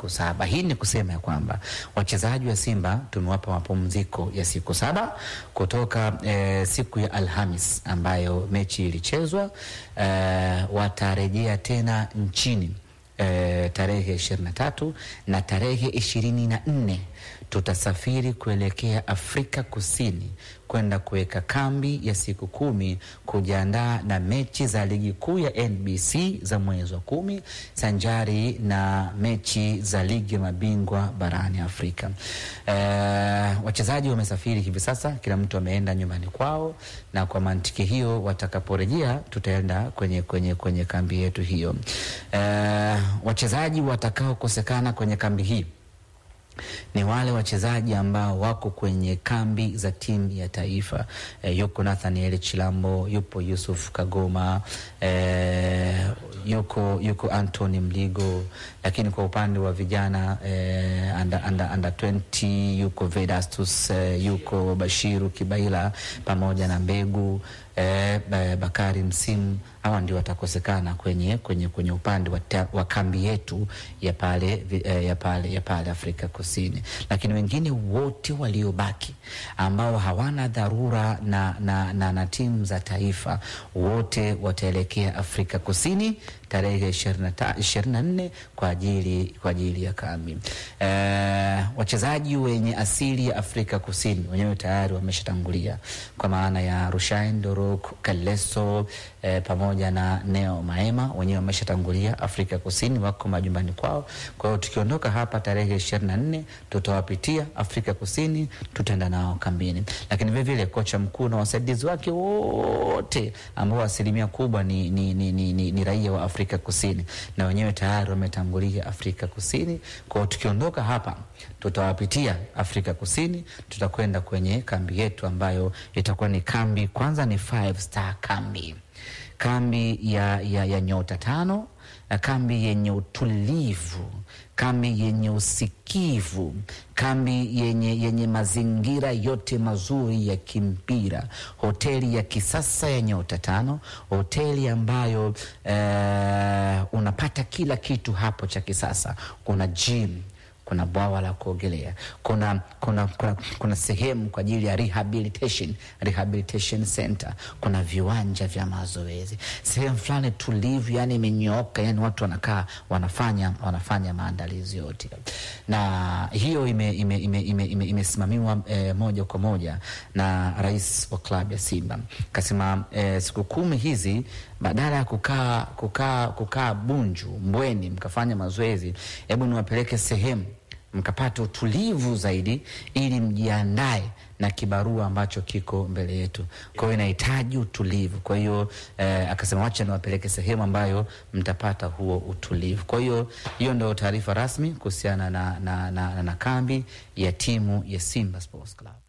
siku saba. Hii ni kusema ya kwamba wachezaji wa Simba tumewapa mapumziko ya siku saba kutoka eh, siku ya Alhamis ambayo mechi ilichezwa. Eh, watarejea tena nchini eh, tarehe ishirini na tatu na tarehe ishirini na nne tutasafiri kuelekea Afrika Kusini kwenda kuweka kambi ya siku kumi kujiandaa na mechi za ligi kuu ya NBC za mwezi wa kumi sanjari na mechi za ligi ya mabingwa barani Afrika. E, wachezaji wamesafiri hivi sasa, kila mtu ameenda nyumbani kwao, na kwa mantiki hiyo watakaporejea tutaenda kwenye, kwenye, kwenye kambi yetu hiyo. E, wachezaji watakaokosekana kwenye kambi hii ni wale wachezaji ambao wako kwenye kambi za timu ya taifa. E, yuko Nathaniel Chilambo, yupo Yusuf Kagoma, e, yuko, yuko Anthony Mligo, lakini kwa upande wa vijana e, under, under, under 20 yuko Vedastus e, yuko Bashiru Kibaila pamoja na Mbegu e, Bakari Msimu hawa ndio watakosekana kwenye, kwenye, kwenye upande wa, ta, wa kambi yetu ya pale, ya pale, ya pale Afrika Kusini, lakini wengine wote waliobaki ambao hawana dharura na, na, na, na timu za taifa wote wataelekea Afrika Kusini tarehe ishirini na nne kwa ajili, kwa ajili ya kambi. E, wachezaji wenye asili ya Afrika Kusini wenyewe tayari wameshatangulia kwa maana ya Rushain Dorok Kaleso e, pamoja na Neo Maema wenyewe wameshatangulia Afrika Kusini, wako majumbani kwao. Kwa hiyo tukiondoka hapa tarehe ishirini na nne tutawapitia Afrika Kusini, tutaenda nao kambini, lakini vilevile kocha mkuu na wasaidizi wake wote ambao asilimia kubwa ni, ni, ni, ni, ni, ni raia wa Afrika Kusini na wenyewe tayari wametangulia Afrika Kusini. Kwa hiyo tukiondoka hapa tutawapitia Afrika Kusini, tutakwenda kwenye kambi yetu ambayo itakuwa ni kambi, kwanza ni five star kambi, kambi ya, ya, ya nyota tano na kambi yenye utulivu, kambi yenye usikivu, kambi yenye, yenye mazingira yote mazuri ya kimpira, hoteli ya kisasa ya nyota tano, hoteli ambayo eh, unapata kila kitu hapo cha kisasa. Kuna gym kuna bwawa la kuogelea, kuna, kuna, kuna, kuna sehemu kwa ajili ya rehabilitation, rehabilitation center, kuna viwanja vya mazoezi, sehemu fulani tulivu, yani imenyooka, yani watu wanakaa wanafanya, wanafanya maandalizi yote, na hiyo imesimamiwa ime, ime, ime, ime eh, moja kwa moja na rais wa klabu ya Simba kasema eh, siku kumi hizi badala ya kukaa kukaa kukaa Bunju Mbweni mkafanya mazoezi, hebu niwapeleke sehemu mkapata utulivu zaidi, ili mjiandae na kibarua ambacho kiko mbele yetu. Kwa hiyo inahitaji utulivu. Kwa hiyo eh, akasema wacha niwapeleke sehemu ambayo mtapata huo utulivu. Kwa hiyo hiyo ndio taarifa rasmi kuhusiana na, na, na, na, na kambi ya timu ya Simba Sports Club.